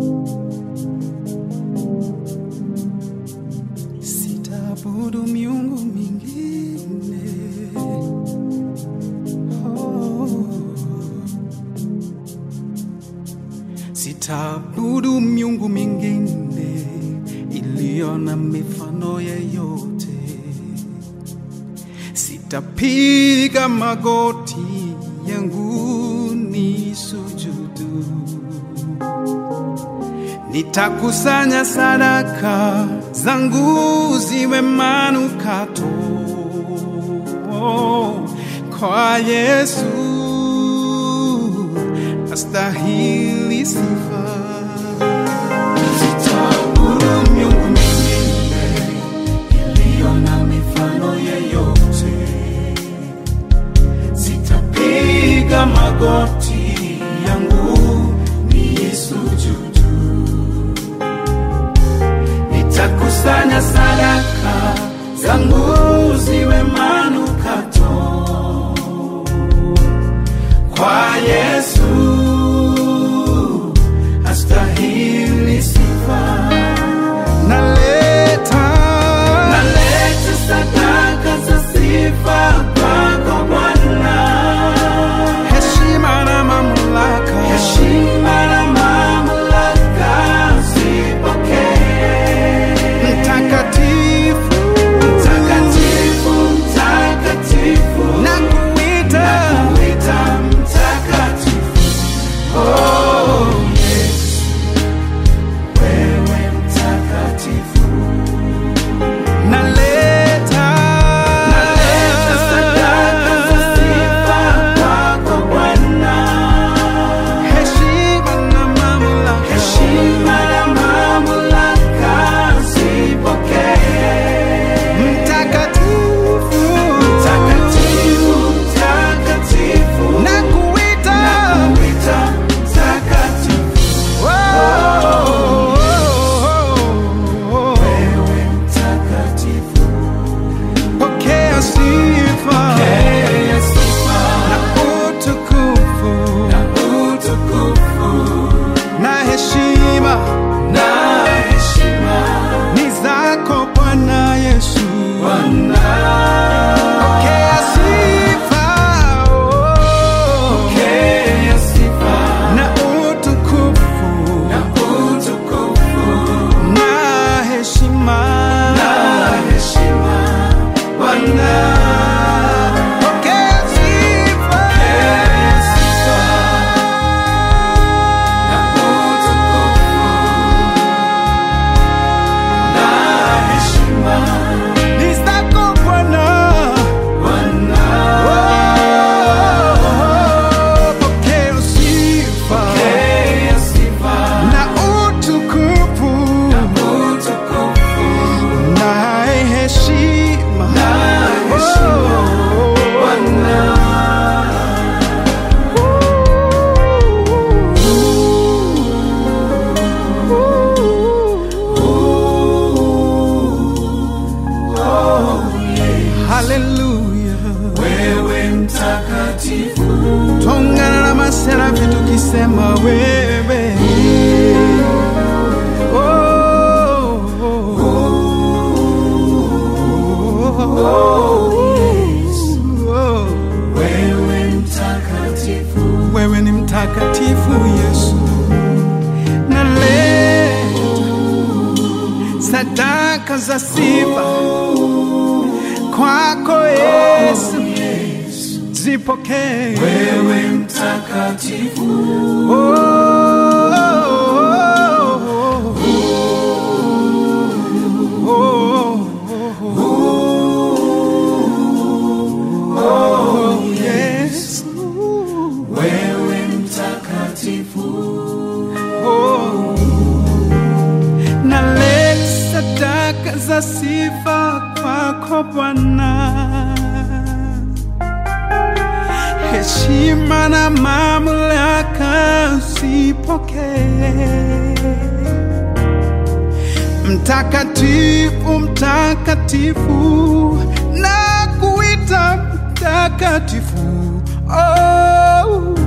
Sitaabudu miungu mingine oh. Sitaabudu miungu mingine iliyo na mifano yeyote. Sitapiga magoti yangu ni sujudu. Nitakusanya sadaka zangu ziwe manukato kwa Yesu, astahili sifa. Sitaabudu miungu mingine iliyo na mifano yeyote. Sitapiga magoti yangu niisujudu. Nitakusanya sadaka zangu ziwe manukato kwa Yesu, astahili sifa. Naleta, naleta sadaka za sifa kwako Bwana, heshima na mamlaka, heshima na mamlaka zipokee. Mtakatifu, mtakatifu, mtakatifu, nakuita, nakuita mtakatifu. Oh, Yesu, wewe mtakatifu. Naleta, naleta sadaka za sifa kwako Bwana, heshima na mamlaka, heshima na mamlaka zipokee. Mtakatifu, mtakatifu, mtakatifu, nakuita, nakuita mtakatifu. Oh, wewe mtakatifu, pokea sifa, na utukufu, na heshima, ni zako Bwana Yesu. Pokea sifa, oh. na utukufu, na heshima, Bwana. Pokea sifa, ni zako Bwana. Oh, pokea sifa na utukufu na heshima Oh. Haleluya, Wewe mtakatifu, tongana na maserafi tukisema wewe Oh, oh, oh, oh. wewe mtakatifu, wewe ni mtakatifu Yesu, naleta sadaka za sifa kwako Yesu, zipokee wewe mtakatifu, Oh, oh, oh, oh, oh, Yesu. wewe mtakatifu, Oh. Naleta sadaka za sifa kwako Bwana, heshima na mamlaka usipokee. Mtakatifu, mtakatifu, na kuita mtakatifu. Oh,